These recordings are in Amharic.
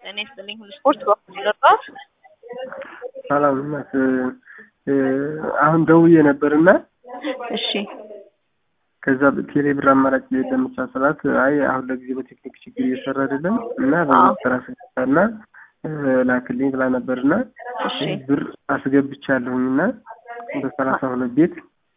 ጤና ይስጥልኝ ሁሉ ስፖርት በኩል ገባሁት። ሰላም እናት አሁን ደውዬ ነበርና እሺ ከዛ ቴሌ ብር አማራጭ ለምቻ ስላት አይ አሁን ለጊዜ በቴክኒክ ችግር እየሰራ አይደለም እና በሚሰራ እና ላክልኝ ብላ ነበርና እሺ ብር አስገብቻለሁኝ እና በሰላሳ ሁለት ቤት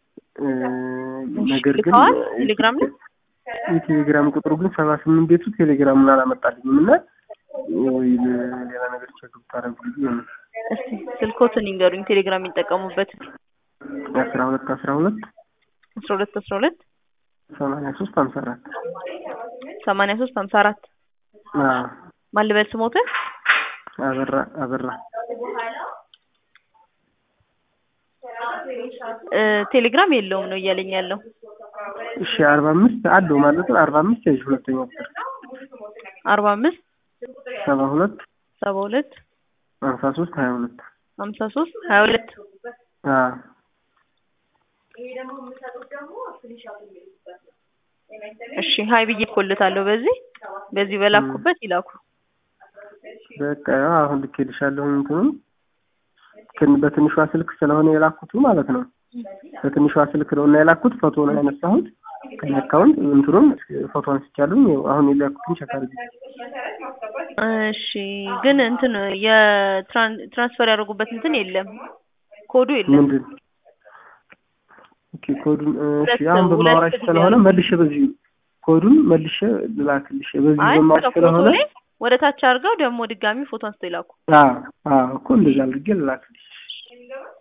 ነገር ግን ልከዋል ቴሌግራም ላይ የቴሌግራም ቁጥሩ ግን ሰባ ስምንት ቤቱ ቴሌግራሙን አላመጣልኝም እና ወይ ሌላ ነገር ቸክ ብታደርጉ ብዬ ነው። እስቲ ስልኮትን ይንገሩኝ ቴሌግራም የሚጠቀሙበት አስራ ሁለት አስራ ሁለት አስራ ሁለት አስራ ሁለት ሰማንያ ሶስት ሀምሳ አራት ሰማንያ ሶስት ሀምሳ አራት ማን ልበል ስሞትን አበራ አበራ እ ቴሌግራም የለውም ነው እያለኝ ያለው እሺ አርባ አምስት አለው ማለት ነው። አርባ አምስት ያዥ ሁለተኛ ቁጥር አርባ አምስት ሰባ ሁለት ሰባ ሁለት ሀምሳ ሶስት ሀያ ሁለት ሀምሳ ሶስት ሀያ ሁለት እሺ ሀይ ብዬ እኮልታለሁ በዚህ በዚህ በላኩበት ይላኩ በቃ ያው አሁን ልኬልሻለሁ እንትኑን ግን በትንሿ ስልክ ስለሆነ የላኩት ማለት ነው። በትንሿ ስልክ ነው እና የላኩት ፎቶ ነው ያነሳሁት ከኔ አካውንት እንትኑን ፎቶ አንስቻለሁ። አሁን የላኩትን ቸክ አድርጊ። እሺ ግን እንትን የትራንስፈር ያደረጉበት እንትን የለም ኮዱ የለም ምንድን ኦኬ ኮዱን እሺ አሁን በማውራሽ ስለሆነ መልሼ በዚህ ኮዱን መልሼ ልላክልሽ በዚህ አይ በማውራሽ ፎቶ ስለሆነ ላይ ወደ ታች አድርገው ደግሞ ድጋሚ ፎቶ አንስተው ይላኩ አዎ አዎ እኮ እንደዛ አድርጌ ልላክልሽ